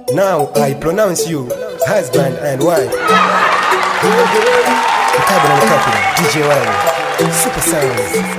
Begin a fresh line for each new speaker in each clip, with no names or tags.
Now I pronounce you husband and wife. Mkabila mkabila, DJ Wine, Super Sound.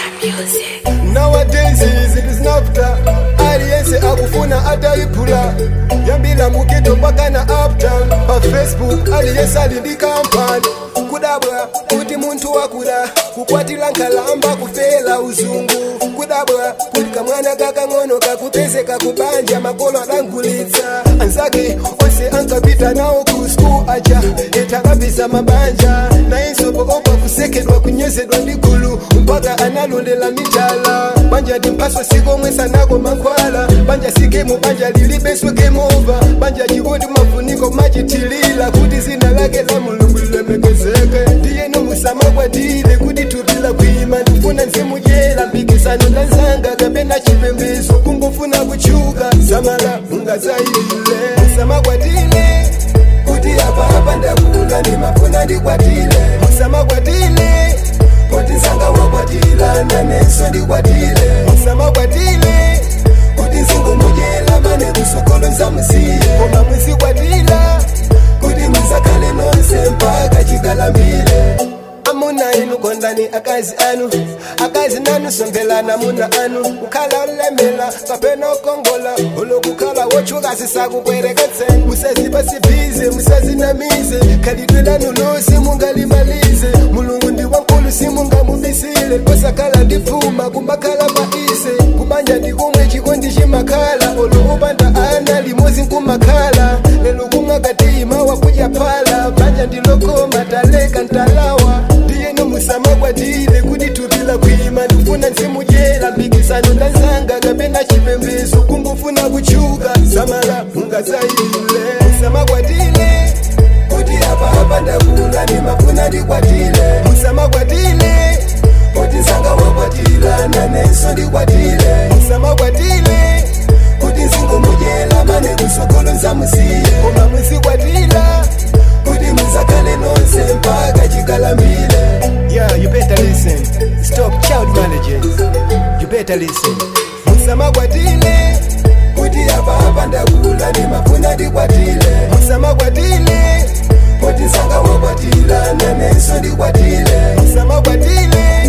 nowadays izinto zinavuta aliyense akufuna atayiphula yambila mugeto mpaka na uptown pa facebook aliyense ali ndi kampani kudabwa kuti munthu wakula kukwatira nkhalamba kufela uzungu kudabwa kuti kamwana kakang'ono kakupezeka kubanja makolo adangulitsa anzake onse ankapita nawo ku skul aja etakapisa mabanja nayenso poopa kusekedwa kunyozedwa ndi gulu mpaka analondela mitala banja timpaso sikomwe sanako mankhwala banja sikemu banja lilibeso kemova banja chikuti mafuniko machitilila kuti zina lake la mulungu lilemekezeke ndiyeno musamakwatile kuti tupila kwima ndifuna nzimujela mpikisano ndanzanga kapena chipembezo kungofuna kuchuka samala ungazayile musamakwatile kuti apa apa ndakula ndimafuna ndikwatile musamakwatile kuti nzanga wakwatila nanenso ndikwatile musamakwatile kuti nzingomujela mane kusokolo nzamusiye koma muzikwatila kuti muzakhale nonse mpaka chikalambile amuna inu kondani akazi anu akazi nanu songelana muna anu kukhala olemela kapena okongola olokukhala wochuka sisakukwereketseni musazipa sibize musazinamize khalidwe lanu losi mungalimalize mulungu ndi wankulu simungamubisile kosakhala ndifuma kumakhala maise kumanja ndikumwe chikondi chimakhala olo upanda ana limozi nkumakhala lelo kumwakatima wakudya phala banja ndilokoma taleka ntalawa ndiyeno musamakwatile kuti tupila kwima ndifuna nzimujela mpikisano ndanzanga kapena chipembezo kungofuna kuchuka samala ungazayile musamakwatile kuti apa apa ndakula ndimafuna ndikwatile musamakwatile kuti nzanga wakwatila nanenso ndikwatile musamakwatile kuti nzingomujela mane kusokolo nzamusiye koma muzikwatila kuti muzakhale nonse mpaka chikalambile
Yeah, you better listen. Stop child marriages. You better listen.
musamakwatile kuti apa apa ndakula ndimafuna ndikwatile musamakwatile kuti nzanga wakwatila nanenso ndikwatile musamakwatile